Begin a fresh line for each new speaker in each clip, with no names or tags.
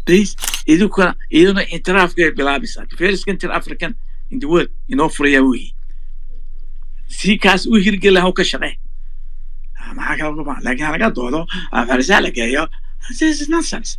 please idinkuna iyaduna intiraafkay bilaabaysaa the first country african in the world inoo furaya weyi si kaas u hirgela haw ka shaqee maxaa kala luma laakiin halaga doodo farisaa la geeyo this is nonsense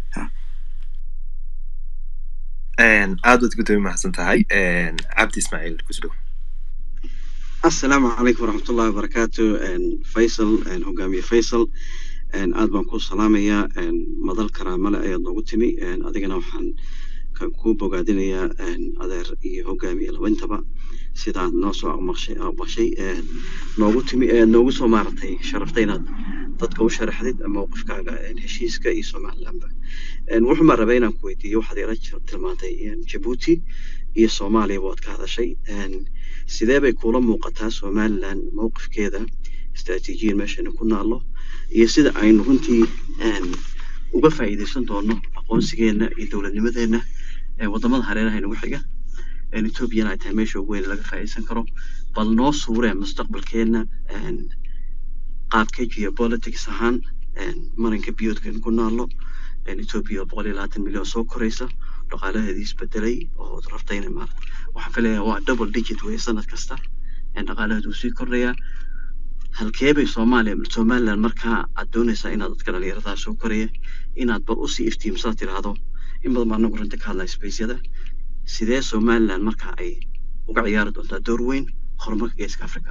aad baad gudoomi mahadsan tahay cabdi ismaaciil kusdhow
asalaamu calaykum waraxmatullahi wabarakaatu faysal hogaamiye faysal aad baan ku salaamayaa madal karaamale ayaad noogu timi adigana waxaan ku bogaadinayaa adeer iyo hogaamiye labantaba sidaad noo soo aqmaqshay aqbashay noogu timi noogu soo maaratay sharaftay inaad dadka u sharaxdid mowqifkaaga heshiiska iyo somalilandba wuxuu maa rabaa inaan ku weydiiyo waxaad ila tilmaantay jabuuti iyo soomaaliya waad ka hadashay sidee bay kuula muuqataa somaliland mowqifkeeda istaraatiijiyan meeshayna ku naallo iyo sida aynu runtii uga faa'iidaysan doono aqoonsigeenna iyo dowladnimadeenna wadamada hareeraha inagu xiga ethoobiana ay tahay meesha ugu weyn laga faa'iidaysan karo bal noo suuree mustaqbalkeenna qaabka geopolitics ahaan marinka biyoodkaynu ku naallo etoobiya oo boqol iyo labaatan milyan soo koraysa dhaqaalaheedii isbedelay oo rabtayna ma waxaan filayaa waa double digit wey sanad kasta dhaqaalaheedu uu sii kordhayaa halkee bay soomaaliya somaliland markaa aad doonaysaa inaad dadka dhalinyaradaa soo koraya inaad bal usii iftiimsaad tiraahdo in badan baa anagu runta ka hadlaya spaceyada sidee somaliland markaa ay uga ciyaari doontaa door weyn horumarka geeska africa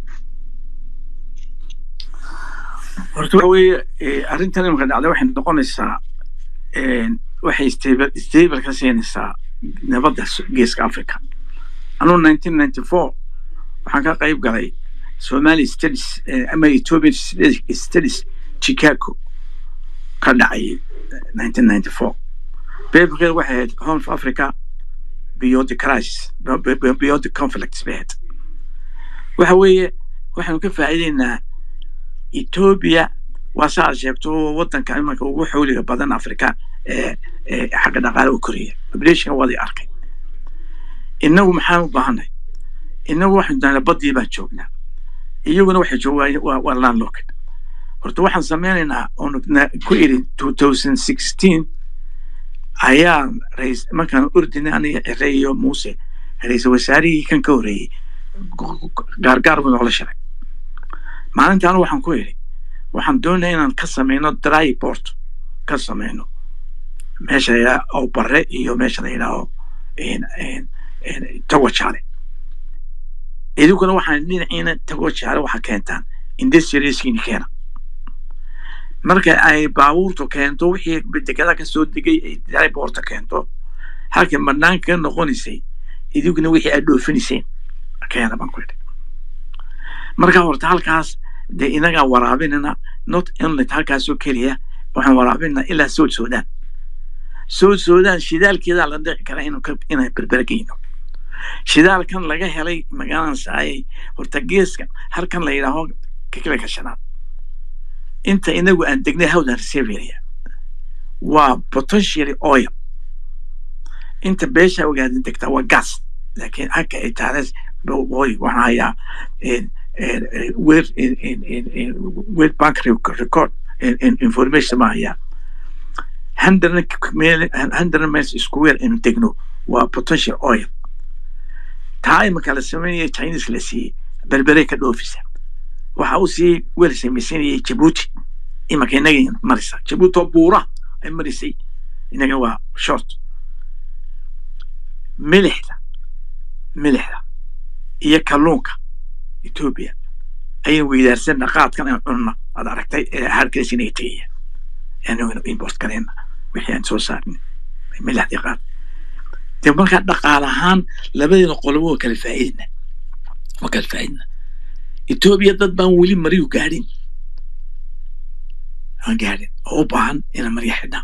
horta waxa weeye arrintan imika dhacda waxay noqonaysaa waxay stable stable ka siinaysaa nabadda geeska africa anuu nineteen ninety four waxaan ka qayb galay somali studies ama ethiopian studies chicago ka dhacay nineteen ninety four paperkeeda waxay ahayd horn of africa beyond the crisis beyond the conflicts bay ahayd waxa weeye waxaanu ka faa'iideynaa ethiopia waa saa aad sheegto wadanka imanka ugu xawliga badan africa ee xagga dhaqaale u koraya population waday arkay inagu maxaan u baahanay inagu waxaynu dahnaa badii baan joognaa iyaguna waxay joogaan waa landlocked horta waxaan sameynaynaa oonu ku iri two thousand sixteen ayaa rais markaan urdina aniga cire iyo muuse ra-iisal wasaarihii kan ka horreeyey gaargaar buu noola shiray maalintaanu waxaan ku idhi waxaan doonaya inaan ka sameyno dry port ka sameyno meesha la yidhaha awbare iyo meesha la yidhaaho tawajaale idinkuna waxaan dhinaciina tawajaale waxaa keentaan industrieskiini keena marka ay baabuurtu keento wixii dekada ka soo degay ay dry porta keento halka banaanka ka noqonaysay idinkuna wixii aad dhoofinayseen keena baan ku idhi marka horta halkaas dee inagaa waraabinana not inlet halkaasoo keliya waxaan waraabinana ilaa sood sudan sood sudan shidaalkeedaa la dhici karaa inaan berbergeyno shidaalkan laga helay magaaladan saayay horta geeska halkan la yidhaaho kakala kashanaad inta inagu aan degnay hawdan reseveria waa potentially oil inta beesha ogaadin degtaa waa gas laakiin halka ay taales waxaan hayaa world bank record information ma hayaa hundred miles square inu degno waa potential oil taa imika la sameynaya chinese la siiyey berberey ka dhoofisa waxa uu siiyey wel samaysanayay jabuuti imika inaga marisa jabuuti oo buura ay marisay inaga waa short milixda milixda iyo kalluunka ethiopia ayaan weydaarsana qaadkan aan cunna aad aragtay ee harkaas inaga tegaya anaguna import gareyna wixii aan soo saarnin milixdii qaad de markaa dhaqaale ahaan labadeena qolobo waa kala faa'iidina waa kala faa'iidina ethiopia dad baan weli mariyu gaadhin aan gaadhin oo u baahan inaan marya xidhnaa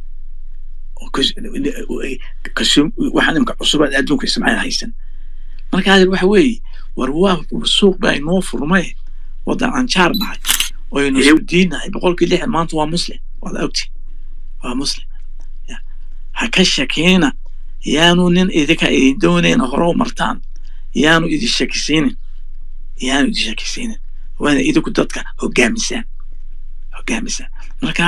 waxaan imka cusubaad adduunka ismaaciil haysan marka adeer waxa weeye war waa suuq baa inoo furmay waddan aan jaar nahay oo aynu isku diinnahay boqolkii lixdan maanta waa muslim waad ogti waa muslim ha ka shakiina yaanu nin idinka idin doonayna hore u martaan yaanu idin shakisiinin yaanu idin shakisiinin waana idinku dadka hogaamisaan hogaamisaan marka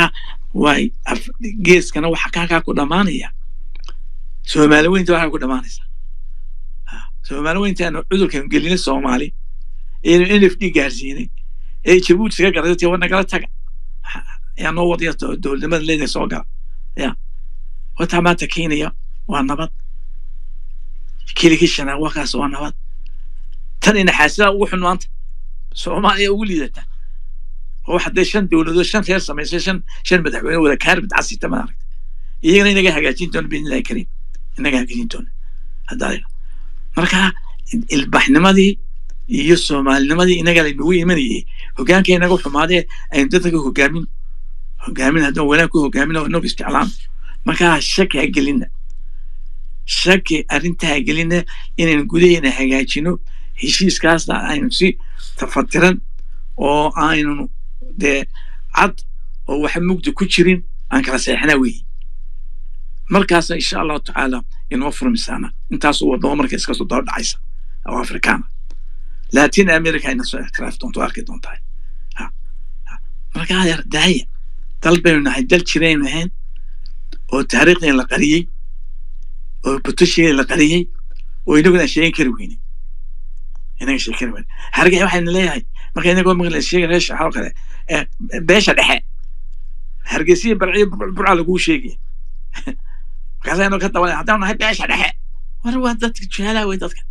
waay geeskana waxa kaakaa ku dhammaanaya soomaali weynta waxaa ku dhammaanaysa soomaali weyntaanu cudurkan gelinay soomaali eenu n f d gaarsiinay ee jabuuti iska garatay war nagala taga yaa noo wadaya dowladnimada leedahay soo gala ya wataa maanta kenya waa nabad kilikishana wakaas waa nabad tan inaxaasida ugu xun maanta soomaaliya ugu liidata oo waxa dee shan dowladood shan reer samaysay shan shan madaxweyne wada kaarbid casita ma aragta iyagana inaga hagaajin doona biidnillahi kariim inaga hagaajin doona haddaa marka ilbaxnimadii iyo soomaalinimadii inaga laynagu imanayay hogaanka inaga xumaadee aynu dadka hogaamin hogaamin haddaan wanaag ku hogaamin oo inagu isticlaam markaa shaki ha gelina shaki arrinta ha gelina inaynu gudaheena hagaajino heshiiskaasna aynu si tafatiran oo aynu dee cad oo waxa mugdi ku jirin aan kala seexnaa weeye markaasa insha allahu tacaala inoo furmisaana intaasoo wadamo marka iska soo daba dhacaysa oo afrikaana latin america ayna soo ictiraaf doonto arki doontaa marka adeer daaya dal baynu nahay dal jiraynu ahayn oo taariikhdeen la qariyey oo butoshigeeda la qariyey oo inaguna sheegin kari weyne inaga sheegi kari weyne harge waxayna leeyahay marka inagoo maqla sheega reesha waxaa kale beesha dhexe hargeysiya barciyo burca laguu sheegaya markaasa inoo ka dabalay haddaan nahay beesha dhexe war waa dadka juhalaa wey dadka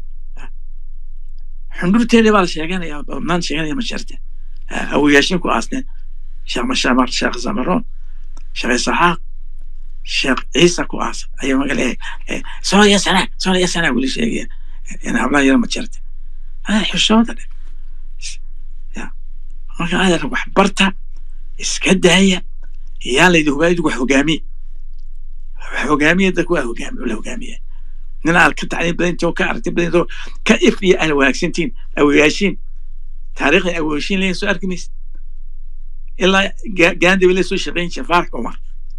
xundurteedii baa la sheeganaya obnaan sheeganaya masharta awoyaashin ku aasneen sheekh mashamar sheekh zamaroon sheekh isaxaaq sheekh ciisa ku aas ayaa maga leeyahay soolaya sana soolaya sana weli sheegaya in hablaha yara majarta adeer xishooda dhe marka adeer wax barta iska daaya yaa laydi hogaayid wax hogaamiye wax hogaamiye dadku waa hogaamiye la hogaamiye nin aad ka tacliin badantoo ka aragti badantoo ka if iyo aan wanaagsantiin awoyaashiin taariikhda awoyaashiin leeyin soo arki maysa ilaa gaandabi le soo shaqayn jira faarax cumar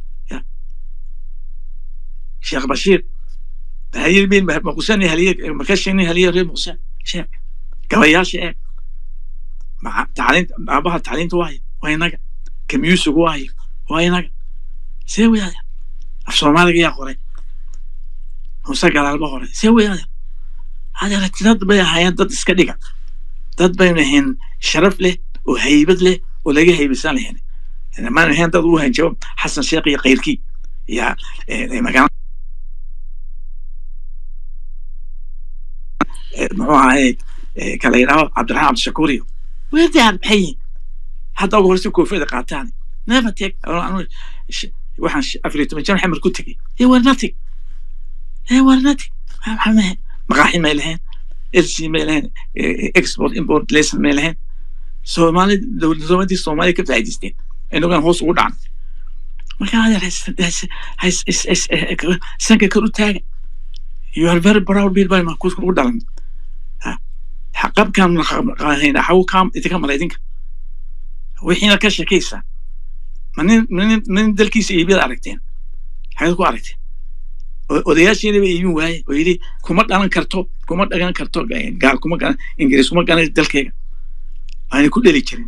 sheekh bashiir haliyad bin maqusan haliyad makashin haliyad reer muqsan sheekh gabayaasha ee tacliinta aabaha tacliinta waayo waa inaga kamyuusigu waayo waa inaga see weyaada af soomaaliga yaa qoray huse gadaalba hore see weyaada adeer dad bay ahaayeen dad iska dhiga dad baynu ahayn sharaf leh oo haybad leh oo laga haybisan lahayn maanu ahayn dad u hanjabo xasan sheekh iyo kayrkii iyo magaala muxuu ahaye kala yidhaaho cabdiraxmaan cabdishakuur iyo weerdaar maxay yihin hadda ugu horse koofiyada qaataan never take waxaan afar iyo toban jan xamar ku tegey ee war nothing ee war nothing maxaa mahe maqaaxi may lahayn lc may lahayn export import lesson may lahayn soomaali dowladnimadii soomaaliya ka faa'idaysteen inagaan hoos ugu dhacan marka adeer sanka kor u taaga you are very proud bil baa ku dhalan qabkan hayna xawu kaam idinka mala idinka wixiina ka shakaysa ma nin nin nin dalkiisa iibiyada aragteen xagad ku aragteen odayaashiina ba iibin waaye oo yidhi kuma dhalan karto kuma dhagan karto gaal kuma galan ingiriis kuma galan dalkayga waana ku dheli jirin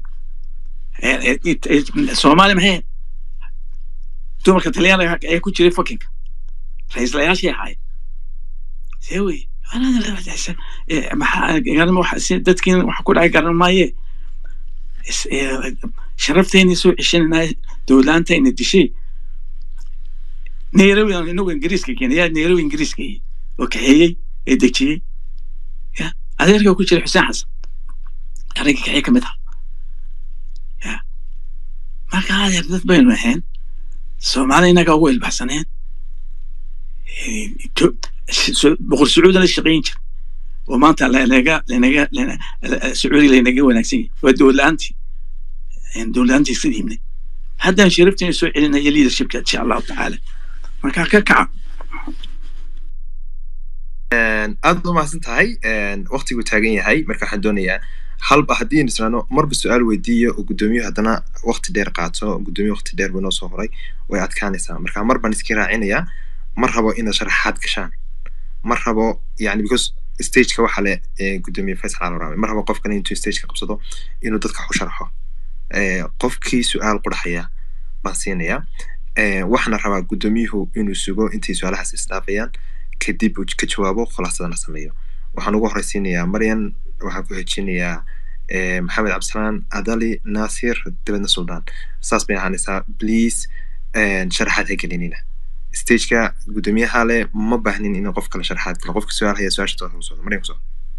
soomaali maxay dumarka talyaaniga ayaa ku jiray fakinka ra-iislayaashii ahaayeen see wey dadkiina waxa ku dhacay garan maaye sharafteenii soo ceshananaa dowlaantayna dishay nairobi inagu ingiriiska keenay yaa nairobi ingiriiska oo kaxeeyey ee dejiyey ya adeerka ku jira xuseen xasan arrinka kaxee ka mid ah ya marka adeer dad baynu ahayn soomaali inaga ugu ilbaxsaneen boqor sacuudi la shaqayn jir oo maanta lanaga lanaga sacuudi laynaga wanaagsan yahay waa dowladlaantii dowladlaantii iska dhiibnay haddaan sharafteena soo celinaya leadershipka insha allahu tacaala marka ka kaca
aad u mahadsan tahay waktigu taagan yahay marka waxaan doonayaa halba haddii aynu israano marba su-aal weydiiyo oo guddoomiyu haddana wakti dheer qaato guddoomiyu wakti dheer buu noo soo horay way adkaanaysaa marka mar baan iska raacinayaa ma rabo inaad sharaxaad gashaan ma rabo yani because stageka waxa le guddoomiye faysal alwarame ma rabo qofkan intuu stageka qabsado inuu dadka wax u sharxo qofkii su-aal qudhaxaya baan siinayaa Eh, waxaana rabaa guddoomiyuhu inuu sugo intay su-aalahaas isdhaafayaan kadib uu ka jawaabo khulaasadana sameeyo waxaan ugu horeysiinayaa maryan waxaan ku xejinayaa eh, maxamed cabdisalaan adali naasir dabeedna suldaan saas bay ahaanaysaa please eh, sharaxaad ha gelinina stageka guddoomiyaha le ma baahnin in qof kale sharaxaad galo qofka su-aal haya su-aasha toos ugu socdo maryan kusoo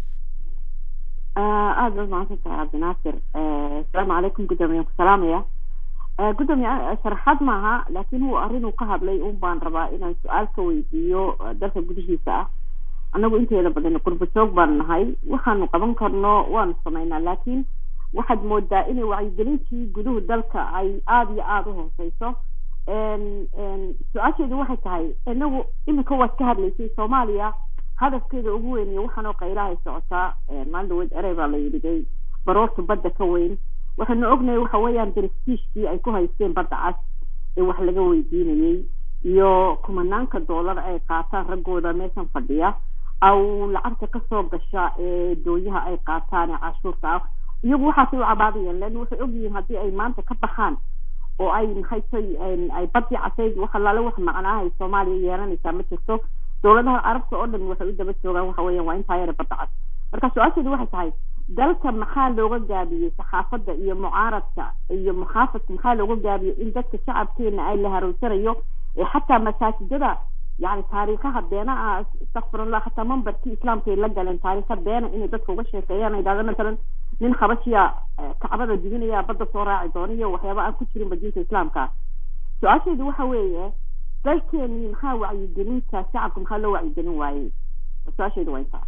aada baad mahadsan tahay cabdinaasir asalaamu calaykum guddoomiyan ku salaamaya Eh, guddoomiye eh, sharaxaad maaha laakiin uu arrin uu ka hadlay un baan rabaa inaan su-aal ka weydiiyo eh, dalka gudihiisa ah annagu inteeda badan qurbo joog baan nahay waxaanu qaban karno waanu samaynaa laakiin waxaad moodaa inay wacyigelintii guduhu dalka ay aada iyo aada u hooseyso En- en, su-aasheedu waxay tahay inagu iminka waad ka hadlaysay soomaaliya hadafkeeda ugu weyn iyo waxaanoo qaylahay socotaa Eh, maalin dhaweed erey baa la yidhigay baroorta badda ka weyn waxaanu ognahay waxa weeyaan brestiishkii ay ku haysteen badda cas ee wax laga weydiinayey iyo kumanaanka doolar ay qaataan raggooda meeshan fadhiya aw lacagta kasoo gasha ee dooyaha ay qaataan ee cashuurta ah iyagu waxaasay u cabaadayaan lan waxay ogyihiin haddii ay maanta ka baxaan oo ay maxay tay ay badii casayd wax allaale wax macnaaha ay soomaaliya yeelanaysaa ma jirto dowladaha carabta oo dhan waxay u daba joogaan waxa weeyaan waa intaa yara badda cas marka su-aasheedu waxay tahay dalka maxaa looga gaabiyey saxaafadda iyo mucaaradka iyo muxaafadka maxaa looga gaabiyey in dadka shacabkeena ay la haroysanayo ee xataa masaajidada yani taariikhaha beena ah istakfirullah xataa mambarkii islaamka ay la galeen taariikha beena inay dadka uga sheekeeyaan ay dhahda masalan nin habashiya eh, kacbada dibinaya badda soo raaci doona iyo waxyaaba aan ku jirin diinta islaamka su-aasheedu waxa weeye dalkeenii maxaa wacyigelinta shacabka maxaa loo wacyigelin waayey su-aasheedu waa intaa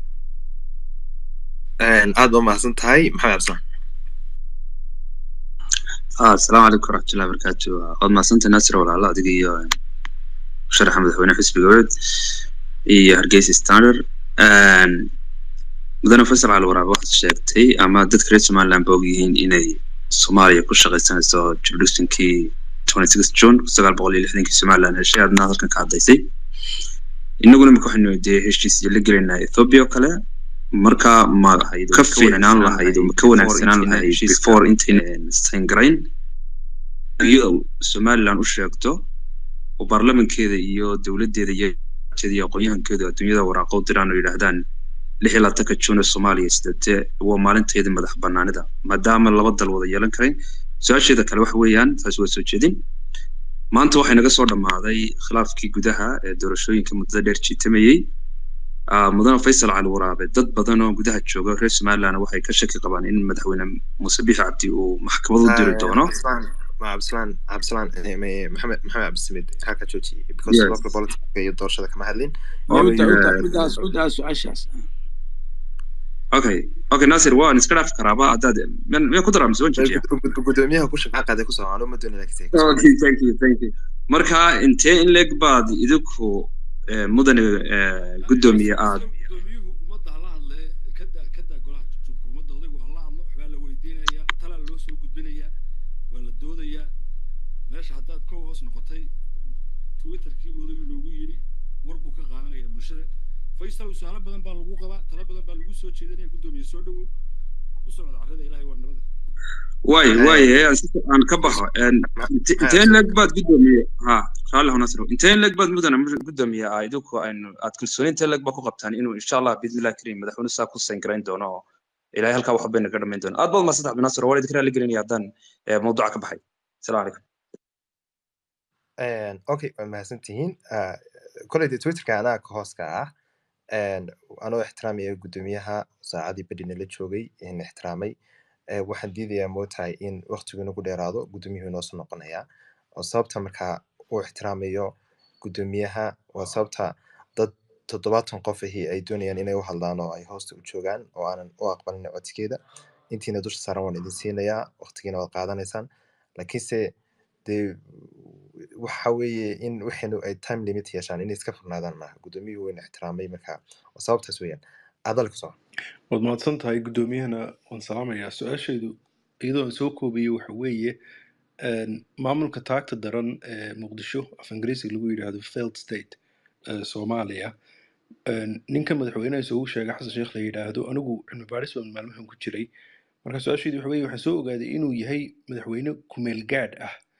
aad baa mahadsan tahay maxamed cabdisalaan
ah asalaamu calaykum waraxmatullahi wabarakaatu waad mahadsantay naasir walaalo adiga iyo sharaxa madaxweyne xisbiga wed iyo hargeysa standard mudane faysal cali waraab waxaad sheegtay ama dadka reer somaliland ba ogyihiin inay soomaaliya ku shaqaysanayso jurisdictionkii twenty six june sagaal boqol iyo lixdankii somaliland heshay aadna halkan ka hadlaysay inaguna imika waxaynu dee heshiisyo la gelaynaa ethiopia oo kale marka ma ka fiicnaan lahayd oo ma ka wanaagsanaan lahayd before intaynan stangarayn iyo somaliland u sheegto oo baarlamankeeda iyo dowladdeeda iyo iyo aqoon-yahankeedu adduunyada waraaqo u diraan oo yidhaahdaan lix iyo labaatanka june ee soomaaliya sidate waa maalinteeda madax banaanida maadaama laba dal wada yeelan karayn su-aasheeda kale waxa weeyaan taasi waa soo jeedin maanta waxay naga soo dhammaaday khilaafkii gudaha ee doorashooyinka muddada dheer jiitamayey Ah, mudane faysal cali waraabe dad badan oo gudaha jooga reer somaliland waxay ka shaki qabaan in madaxweyne muuse bixi cabdi uu maxkamad u diri doono
cabdisalaan ma cabdisalaan cabdisalaan eh, ma- maxamed maxamed cabdisamid halka jooji because
Yes.
local politica iyo doorashada kama hadlin
oo
Maybe
uda
you-
uda udaas udaas su-aashaas
okay okay nasir waan iska dhaafi karaaba haddaad miyan miyan ku daraa mise waan joojiya
Gud- gudoomiyaha ku shaqaa qaaday kusoo aan uma doonay laakiin
okay thank you thank you marka intee in leeg baad idinku eh, mudane eh, guddoomiye aad
gudoomiyuhu ummadda hala hadle kada kada golaha jubka ummadda odaygu hala hadlo waxbaa la weydiinaya talaa loo soo gudbinaya waa la doodayaa meesha haddaad ka hoos noqotay twitterkiibu odaygu noogu yidhi war buu ka qaadanaya bulshada faysal usaalo badan baa lagu qabaa talo badan baa lagu soo jeedinaya guddoomiye soo dhowow u socda carrada ilaahay waa nabada
waay
Eh,
waay eh, si- aan ka baxo En, inte- intee in leeg baad guddoomiye ha raalli ho nasir intee in leeg baad mudane mu- guddoomiye ah idinku aynu aad kalsooni intee leeg baa ku qabtaan inuu insha allah biidnillahi karim madaxweyne saa ku sangarayn doono oo ilaahay halkaa wax bayna ka dhamayn doono aad baad mahadsantahay cabdinasir waa idinka raali gelinaya haddaan eh, mawduuca ka baxay asalaamu calaykum
Een, okay waa mahadsan tihiin Ah, koley dee twitterka anaa ka hooska ah Een, anoo ixtiraamaya guddoomiyaha saacadii badhina la joogay in ixtiraamay Eh, waxaan diidayaa mootahay in waqtigu inagu dheeraado guddoomiyuhu inoo soo noqonayaa oo sababta markaa uu ixtiraamayo guddoomiyaha waa sababta dad toddobaatan qof ahi ay doonayaan inay u hadlaan oo ay hoosta u joogaan oo aanan u aqbalin codsigeeda intiina dusha saaran waan idin siinayaa waqtigiina waad qaadanaysaan laakiinse dee waxa weeye in waxaynu ay time limit yeeshaan inay iska furnaadaan maaha guddoomiyuhu wayna ixtiraamay marka waa sababtaas weeyaan adal kusoo
waad mahadsan tahay guddoomiyahana waan salaamayaa su-aasheedu iyadoo aan soo koobiyey waxa weeye een, maamulka taagta daran ee muqdisho af ingiriisiga lagu yidhaahdo failed state ee soomaaliya een, ninka madaxweynaha isugu sheegay xasan sheekh la yidhaahdo anigu cilmi baadhis baan maalmahan ku jiray marka su-aasheedu waxa weeye waxaan soo ogaaday inuu yahay madaxweyne kumeel gaadh ah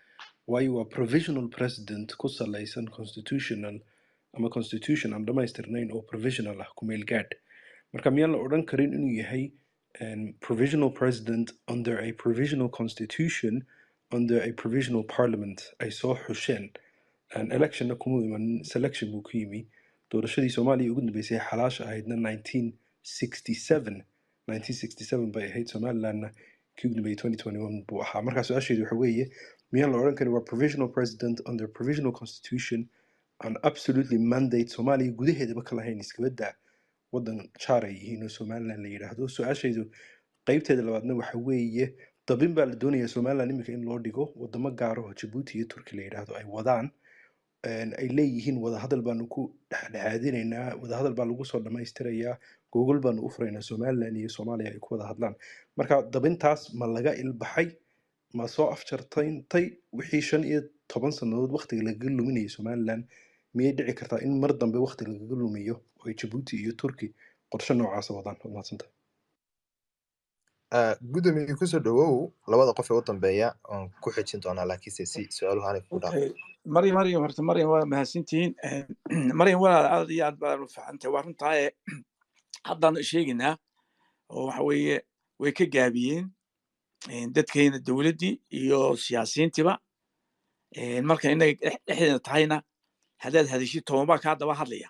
waayo waa provisional president ku salaysan constitutional ama constitution aan dhamaystirnayn oo provisional ah kumeel gaadh marka miyaan la odhan karin inuu yahay um, provisional president under a provisional constitution under a provisional parliament ay soo xusheen Een, electionna kuma iman selection buu ku yimi doorashadii soomaaliya ugu dambeysay xalaasha ahaydna 1967 1967 bay ahayd somalilandna kii ugu dambeeyay 2021 buu ahaa marka su-aasheedu waxa weeye miyaan la odhan karin waa provisional president under provisional constitution and absolutely mandate soomaaliya gudaheedaba ka lahayn iskaba daa wadan jaar ay yihiin oo somaliland la yidhaahdo su-aashaydu qeybteeda labaadna waxa weeye dabin baa la doonayaa somaliland iminka in loo dhigo wadamo gaar oo jabuuti iyo turki la yidhaahdo ay wadaan een, ay leeyihiin wadahadal baanu ku dhexdhexaadinaynaa wadahadal baa lagu soo dhammaystirayaa gogol baanu u furaynaa somaliland iyo soomaaliya ay ku wada hadlaan marka dabintaas ma laga ilbaxay ma soo afjartayntay wixii shan iyo toban sannadood waqtiga lagaga luminayay somaliland miyay dhici kartaa in mar dambe waqti lagaga lumiyo oo ay jabuuti iyo turki qorshe noocaasa wadaan waad mahadsantahay
Ah, gudoomiye kusoo dhawow labada qof ee u dambeeya oon ku xejin doonaa laakiinse si su-aaluhu aanay ku dhaaf
Okay. maryam maryam horta maryam waa mahadsantihiin maryam walaal aad iyo aad baa u fiicantay waa runtaaye haddaan sheegaynaa oo waxa weeye way ka gaabiyeen een, dadkeena dowladdii iyo siyaasiyiintiba een, marka innaga dhex- dhexdeena tahayna haddaad hadashid tobanbaa kaa daba hadlaya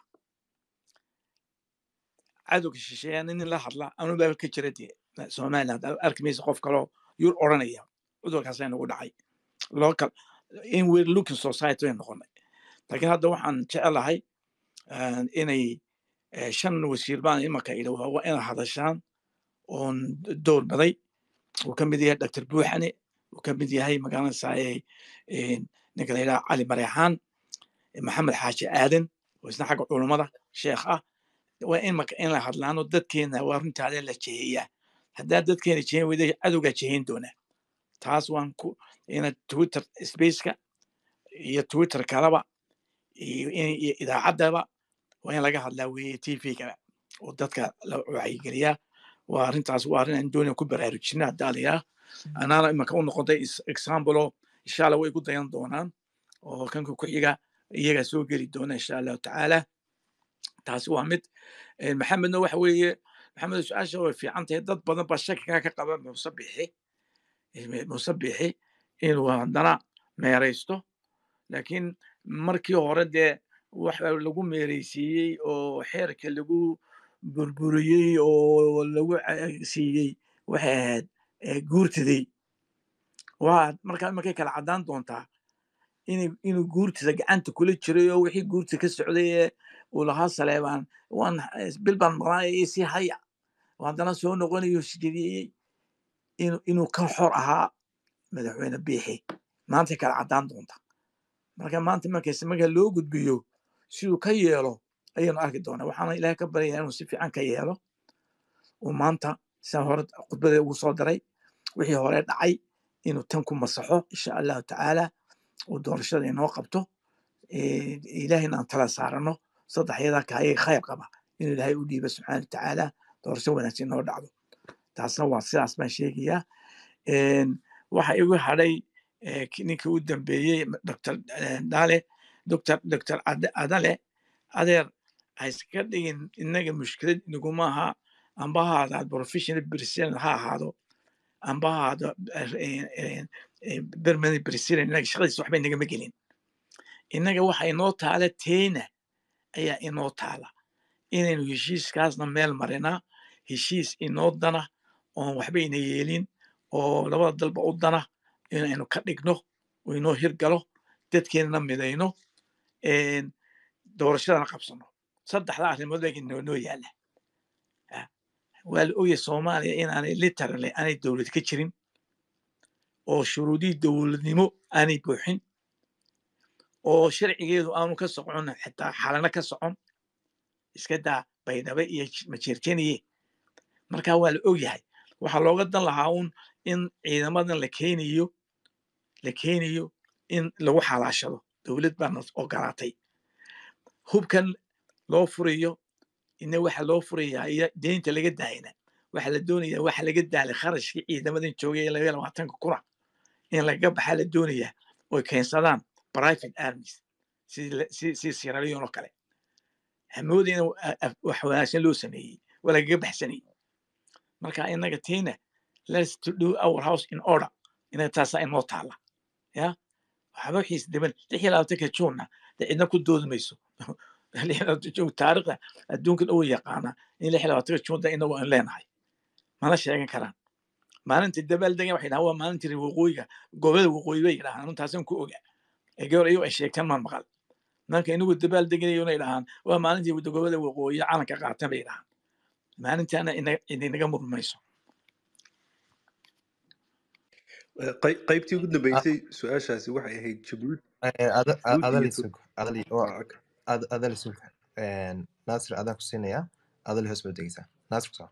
cadowga shisheeyana nin la hadla anuu baa ka jira dee somaliland arki maysa qof kaloo yur odhanaya cudurkaasaa nagu dhacay local in we're looking society way noqonay laakiin hadda waxaan jecelahay ah, inay eh, shan wasiir baan imanka idhi waa waa inay hadashaan oon door baday uu ka mid yahay dr buuxane uu ka mid yahay magaranaysaay ninka la yidhaha cali mareexaan maxamed xaaji aadan oo isna xagga culummada sheekh ah waa in marka in la hadlaano dadkeena waa runtaada la jeheeyaa haddaa dadkeena jehen weyda cadowgaa jeheyn doonaa taas waan ku ina twitter spaceka iyo twitter kalaba iyo in- iyo idaacaddaba waa in laga hadlaa weye t v-gaba oo dadka la wacyigeliyaa waa arrintaas waa arrin aan doonaya ku baraarujina haddaa la yidhaha anaana imanka u noqotay is- example oo insha allah way ku dayan doonaan oo kanka ku xiga iyagaa soo geli doona insha allahu tacaala taasi waa mid Eh, maxamedna waxa weeye maxamed su-aasha way fiican tahay dad badan baa shakigaa ka qaba muuse bixi eh, muuse bixi inuu haddana meeraysto laakiin markii hore dee waxa lagu meeraysiiyey oo xeerka lagu burburiyey oo lagu ca- siiyey waxay ahayd eh, guurtidii waa markaa markay kala caddaan doontaa inay- inuu guurtida gacanta kula jiray oo wixii guurta ka socday ee uu lahaa saleebaan waan bil baan maqnaaya iyo sii haya oo haddana soo noqonayo sijeediyey inuu inuu ka xor ahaa madaxweyne biixi maanta kala caddaan doonta marka maanta markayse marka loo gudbiyo siduu ka yeelo ayaynu arki doonaa waxaana ilaahay ka baryayaa inuu si fiican ka yeelo uu maanta siaan hore khudbadee ugu soo daray wixii hore dhacay inuu tan ku masaxo insha allahu tacaala uu doorashada inoo qabto eh, ilaahayna aan tala saarano saddexyadaa kaayay khayr qaba inuu ilaahay u dhiiba subxaana watacaala doorasho wanaagsan inoo dhacdo taasna waa sidaas baan sheegayaa Een, waxa igu hadhay eh, ki- ninkii u dambeeyey dr dale dr dr Ade- adale adeer ha iska dhigin inaga mushkilad inaguma aha amba ha ahaado professional president ha ahaado amba ha ahaado permanent president inaga shaqadiisa waxba inagama gelin innaga waxa inoo taala teena ayaa inoo taala inaynu heshiiskaasna meel marinaa heshiis inoo dana oon waxba ina yeelin oo labada dalba u dana inaynu ka dhigno oo inoo hirgalo dadkeenana midayno een, doorashadana qabsano saddexda arrimood baa inoo noo yaala Ah, waa la ogyahay soomaaliya inaanay literally aanay dowlad ka jirin oo shuruudihii dowladnimo aanay buuxin oo sharcigeedu aanu ka socon xitaa xalana ka socon iska daa baydhabo iyo j- majeerteniye marka waa la ogyahay waxaa looga dan lahaa un in ciidamadan la keenayo la keenayo in lagu xalaashado dowlad baana ogolaatay hubkan loo furayo ina waxa loo furayaa iyo deynta laga daayana waxa la doonaya waxa laga daalay kharashkii ciidamadan joogay ee laga labaatanka kuna in lagaga baxaa la doonayaa oy keensadaan private armies si sierra leone oo kale hamoodi in wax wanaagsan loo sameeyey waa lagaga baxsanayay marka inaga tiina let's to do our house in order inaga taasaa inoo taala ya waxba xiis dhiban lix iyo labaatanka juunna de cidna ku doodi mayso taariikhda adduunka dhow yaqaana in lix iyo labaatanka juunta inagu aan leenahay mana sheegan karaan maalinta dabaaldegan waxay dhahaan waa maalintii waqooyiga gobolada waqooyi bay yidhahaan anuntaasan ku oga ee gabar iyago ay sheegtaan maan maqal marka inagu dabaaldegayo inay dhahaan waa maalintii gobolada waqooyi calanka qaatan bay dhahaan maalintaana idinaga murmayso
qaybtii ugu dambeysay su-aashaasi waxay ahayd jabuuti
adalisug naasir adaan ku siinayaa adali hoos baad degeysaa naasir kusaa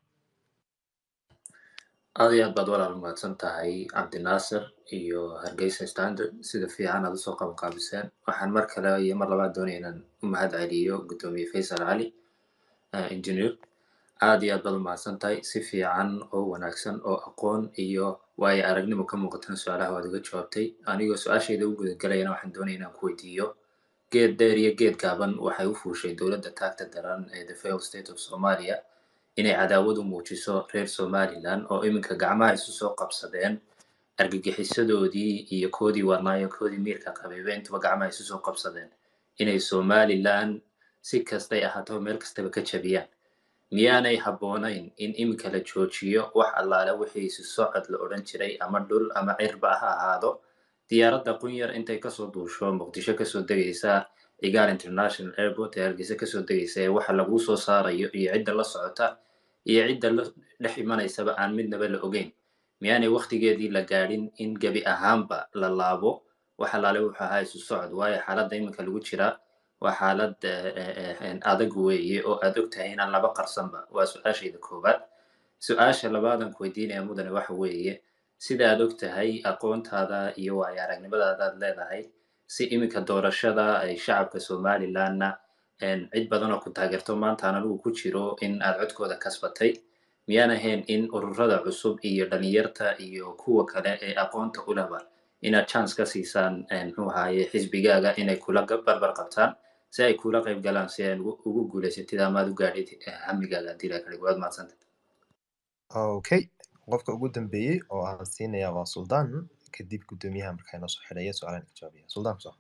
aad iyo aad baad walaal mahadsan tahay cabdinaasir iyo hargeysa standard sida fiican aad usoo qabanqaabiseen waxaan mar kale iyo mar labaad doonaya inaan u mahad celiyo guddoomiye faysal cali engineer aad iyo aad baad u mahadsan tahay si fiican oo wanaagsan oo aqoon iyo waayo aragnimo ka muuqatana su-aalaha waad iga jawaabtay anigoo su-aashayda u gudagelayana waxaan doonaya inaan ku weydiiyo geed dheer iyo geed gaaban waxay u fuushay dowladda taagta daran ee the failed state of somalia inay cadaawad u muujiso reer somaliland oo iminka gacmaha isu soo qabsadeen argagixisadoodii iyo koodii warnaayo koodii miirka qabayba intuba gacmaha isu soo qabsadeen inay somaliland si kastay ahaato meel kastaba ka jabiyaan miyaanay habboonayn in iminka la joojiyo wax allaale wixii isu socod la odhan jiray ama dhul ama cirba ha ahaado diyaaradda qunyar intay kasoo duusho muqdisho kasoo degaysa cigaal international airport ee hargeysa kasoo degaysa ee waxa laguu soo saarayo iyo cidda la socota iyo cidda la dhex imanaysaba aan midnaba la ogeyn miyaanay waktigeedii la gaadhin in gebi ahaanba la laabo wax allaale wuxuu ahaa isu socod waayo xaaladda iminka lagu jiraa waa xaalad adag weeye oo aad og tahay inaan laba qarsanba waa su-aashayda koowaad su-aasha labaadan ku weydiinaya mudane waxa weeye sida aad og tahay aqoontaada iyo waayo aragnimadaadaad leedahay si iminka doorashada ay shacabka somalilandna cid badan oo ku taageerto maantaan anigu ku jiro in aad codkooda kasbatay miyaan ahayn in ururada cusub iyo dhalinyarta iyo kuwa kale ee aqoonta u lehba inaad chance ka siisaan muxuu ahaye xisbigaaga inay kula barbar qabtaan si ay kula qayb galaan si ay ugu guulaysatid amaad u gaadhid hamigaaga haddii la kale waad mahadsanta
okay qofka ugu dambeeyey oo aan siinaya waa suldaan kadib guddoomiyaha markaa inoo soo xidhaya su-aalan ka jawaabaya suldaan kuso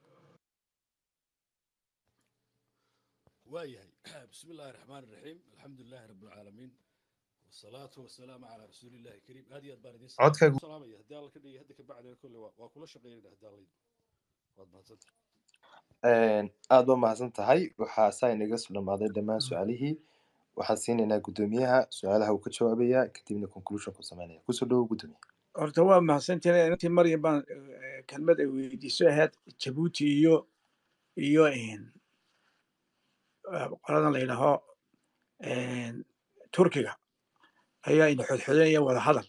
waayahay bismi illaahi raxmaan iraxiim alxamdu lilahi rabi alcaalamiin wasalaatu wasalaamu calaa rasuuli illahi kariim aad iyo aad baan idin
Codkaagu-
salaamaya haddii alla ka dhigay hadda kabacdi kolle waa waa kula shaqeynayna haddii alla yidhi waad mahadsanta
aad ba mahadsan tahay waxaa saa inaga soo dhamaaday dhammaan su-aalihii waxaan siinaynaa guddoomiyaha su-aalaha uu ka jawaabaya kadibna conclusion ku sameynaya kusoo dhowo guddoomiya
horta waa mahadsantahay intii maryam baan eh, kelmad ay weydiiso ahayd jabuuti iyo iyo eh, qoladan la yidhaaho eh, turkiga ayaa ina xodxodanaya wada hadal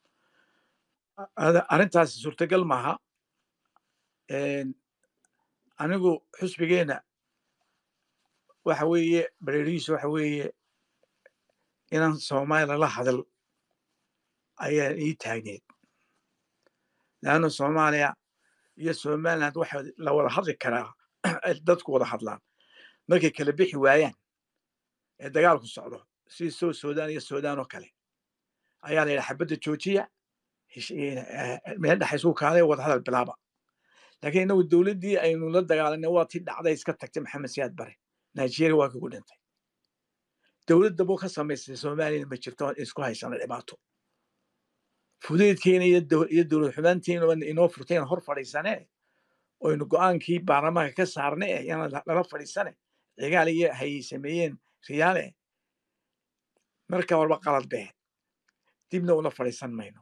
Ada- arrintaasi suurtagal maaha Eh, anigu xusbigeena waxa weeye bareerihiisu waxa weeye inaan soomaaliya la hadal ayaa ii taagneed laanna soomaaliya iyo somaliland waxa la wada hadli karaa ay dadku wada hadlaan markay kala bixi waayaan ee dagaalku socdo sidii soo suudaan iyo suudaan oo kale ayaa la yidhaha xabadda joojiya hesh- eh, eh, meel dhexa isugu kaalay wada hadal bilaaba laakiin inagu dowladdii aynu la dagaalanay waa tii dhacday iska tagtay maxamed siyaad bare nigeria waa kagu dhintay dowladda buu ka samaysay soomaaliyana ma jirto isku haysana dhibaato fudeydkeena iyo dow- iyo dowlad xumaanteena inoo furteen hor fadhiisane oynu go-aankii baarlamaanka ka saarne eh yana la- lala fadhiisane cigaal iyo hayay sameeyeen riyaale marka walba qalad bee dibna ula fadhiisan mayno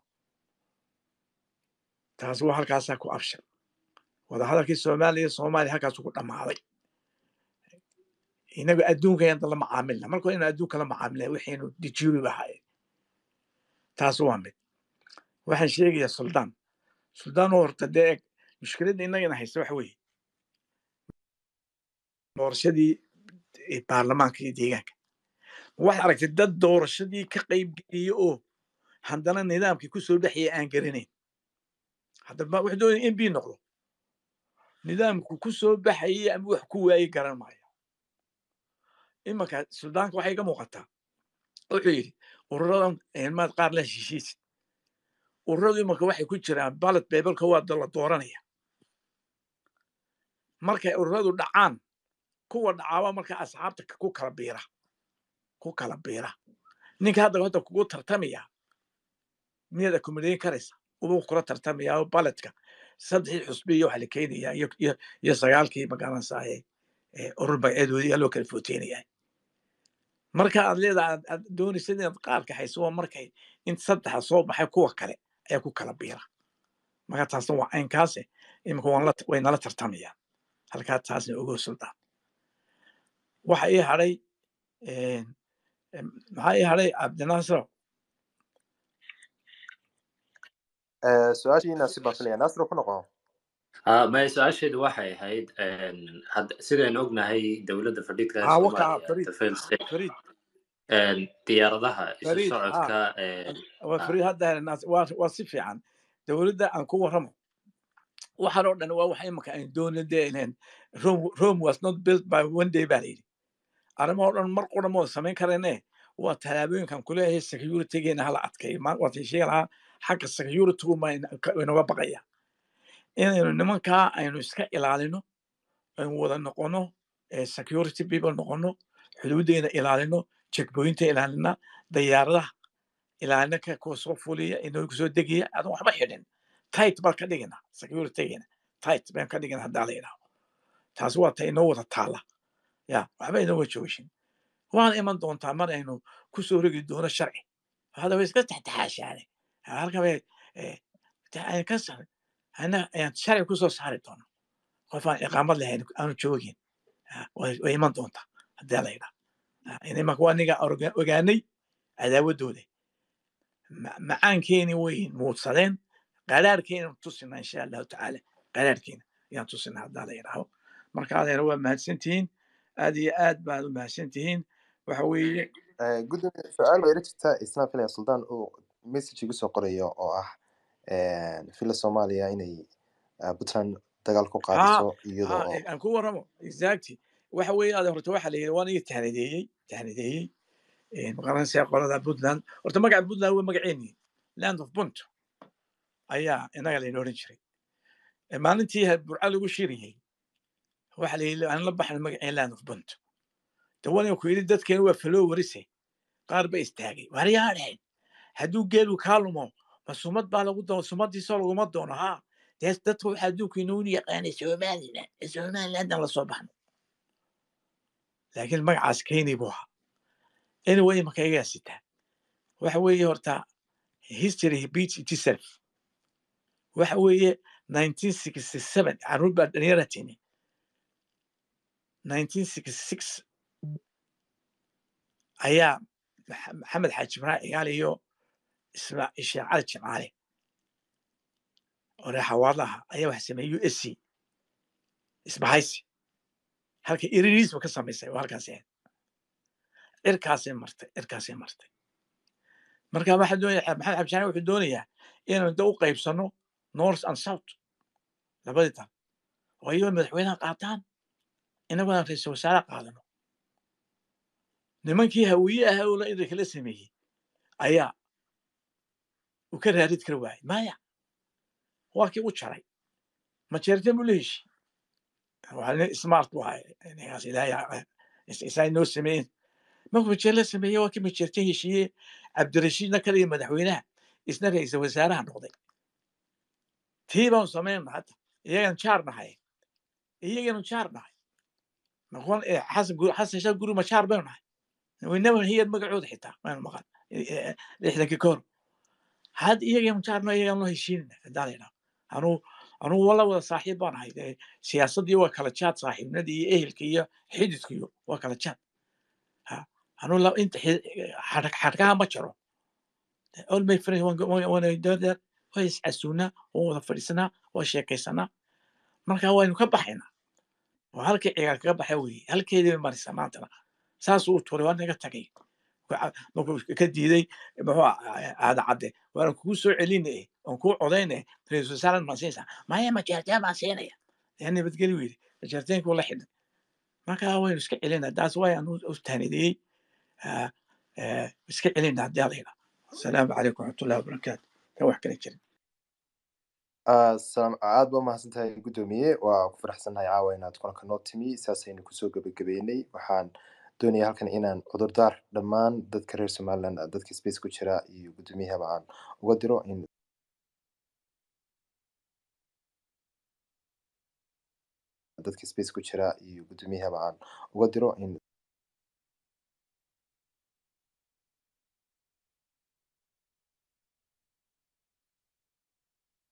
taas waa halkaasaa ku abshir wadahadalkii soomaaliya iyo soomaaliya halkaasuu ku dhammaaday inagu adduunka yaan la macaamilna marka inu adduunka la macaamilna waxaynu dijuuri lahaayeen taas waa mid waxaan sheegayaa suldaan suldaan oo horta dee eg mushkiladda innagana haysta waxa weeye doorashadii eh, baarlamaanka iyo deegaanka waxaad aragtay dad doorashadii ka qayb geliya oo haddana nidaamkii kusoo dhexyay aan garanayn haddaba wuxuu doonaya in b noqdo nidaamku ku soo baxayay ama wax ku waayey garan maayo imanka suldaanka waxay iga muuqataa wuxuu yidhi ururadan maad qaar la heshiisid ururadu imanka waxay ku jiraan ballot paperka waa la dooranaya markay ururadu dhacaan kuwa dhacaaba marka asxaabta ku kala biira ku kala biira ninka hadda hadda kugu tartamaya miyaad accommodayn karaysa ubuu kula tartamaya balletka saddexdii xusbi iyo waxa la keenaya iyo sagaalkii magaranaysaye urur magaceedoodii yaa loo kala footeynaya marka aad leedaha aad doonaysa inaad qaar kaxayso waa markay in saddexa soo baxay kuwa kale ayaa ku kala biira marka taasna waa caynkaase imika way nala tartamayaan halkaa taasna ogo suldaan waxa ii hadhay maxaa ii hadhay cabdinaasiro
su-aashiina si baafinaya naasiro ku noqo
maya su-aasheedu waxay ahayd sidaynu ognahay dowladda fadhiidka
ها وقع
soomaaliya
فريد
the failed state
فريد
diyaaradaha isu
فريد
socodka
ها فريد هذا الناس وصفي عن دولة أن كو رمو waxaan oo dhan waa wax imika aan doonade inaan rome rome was not built by one day baa layidhi arrimaha oo dhan mar qura ma wada samayn karane waa tallaabooyinkan kuleeyahay securitygeena hala adkeeyo waad sheegi lahaa xagga securitygu ma inaga baqaya inaynu nimankaa aynu iska ilaalino aynu wada noqono security people noqono xuduudeena ilaalino checkpointa ilaalina dayaaradaha ilaalina ka kuwa soo fuliya inoo kusoo degaya adan waxba xidhin tight baan ka dhigina securitygeena tight baan ka dhigina haddaa la yidhaahdo taasi waa ta inoo wada taala ya waxba inoo wada joogshin waana iman doontaa mar aynu kusoo rogi doono sharci hada way iska taxtaxaashaane halka bay ka sarin ana ayaan sharci kusoo saari doono qof aan iqaamad lahayn aanu joogin way iman doontaa haddii la yidhaha imanka waa niga ogaanay cadaawadooda macaankeeni way muudsadeen qaraarkeena tusina insha allahu tacaala qaraarkeena ayaan tusina haddaa la yidhaaho marka adeera waa mahadsantihiin aad iyo aad baad u mahadsantihiin waxa weeye
gudoomiye su-aal baa ila jirta isna filaya suldaan uu message igu soo qorayo oo ah fila soomaaliya inay puntland dagaal ku qaadiso iyadoo oo
aan ku warramo exactly waxa weeye adeer horta waxa la yidhi waan iga tahnideeyey tahnideeyey maqaranaysaa qolada puntland horta magaca puntland waa magaceeni land of punt ayaa inaga layna odhan jiray maalintii burca lagu shiriyey waxa layidhi aan la baxno magaceen land of punt dawana ku yidhi dadkeena waa faloo warise qaar ba istaagay waryaa dhehen hadduu geelu kaa lumo ma sumad baa lagu doono sumadiisoo laguma doono haa dee dadka waxa adduunka inoogu yaqaanay somaliland somalilandan la soo baxno laakiin magacaas keni buu ahaa anyway marka igaa sitaa waxa weeye horta history beats itself waxa weeye 1967 caruur baa dhalinyara tini 1966 ayaa maxamed xaaji ibrahim cigaal iyo sheekh cali jimcaale oo reer xawaadlaha ayaa waxa sameeyey u s c isbahaysi halka iririsba ka samaysay oo halkaas ahayd cirkaasay martay cirkaasay martay marka waxaa doonaya maxamed xaaji jimcaale wuxuu doonayaa inaynu da u qaybsano north and south labadii dal oo iyagoo madaxweynaha qaataan inaguna ra-iisul wasaare qaadano nimankii hawiye ahaa oo la kala sameeyey ayaa uu ka raarid kara waayey maya waa kii u jaray majeerteen buu la heshi smart bu ahay ninkaas ilaahay isaa inoo sameeyeen markuu majeer la sameeyey waa kii majeerteen heshiiye cabdirashiidna ka dhigay madaxweynaha isna ra-iisul wasaaraha noqday tii baanu sameynna hadda iyagan jaar nahay iyaganu jaar nahay noqon xasan shah guri ma jaar baynu nahay waynaban hiyad magacooda xitaa maynu maqan lixdankii kahor had iyaganu jaarno iyagan loo heshiinina hadaa la yidhaho anuu anuu wala wada saaxiib baan ahay siyaasaddii waa kala jaad saaxiibnadii iyo ehelka iyo xididka iyo waa kala jaad anuu inta xadhkaha ma jiro all my friends waa iscasuunaa waa wada fadhiisanaa waa sheekaysanaa marka waynu ka baxaynaa oo halkii cigaal kaga baxa weeye halkeedii marisa maantana saasuu u tuuray waa naga tagay markuu ka diiday muxuu aada cadde waan kugu soo celine oon kuu codayne ra-iisul wasaaran maan siinaysaa maya majeerteen baan siinaya yaa nabadgeli weydi jarteenkuu la xidhay marka waynu iska celinaa taas way aan u tahnidiyey iska celinaa haddii alayna asalaamu calaykum waraxmatullahi wabarakaatu ta wax kala jirin
aad ba umahadsan tahay guddoomiye waa ku faraxsannahay caawa inaad kulanka noo timi saasaynu kusoo gebagabeynay waxaan doonaya halkan inaan cudurdaar dhammaan dadka reer somaliland dadka space ku jira iyo guddoomiyahaba aan uga diro in dadka space ku jira iyo guddoomiyahaba aan uga diro in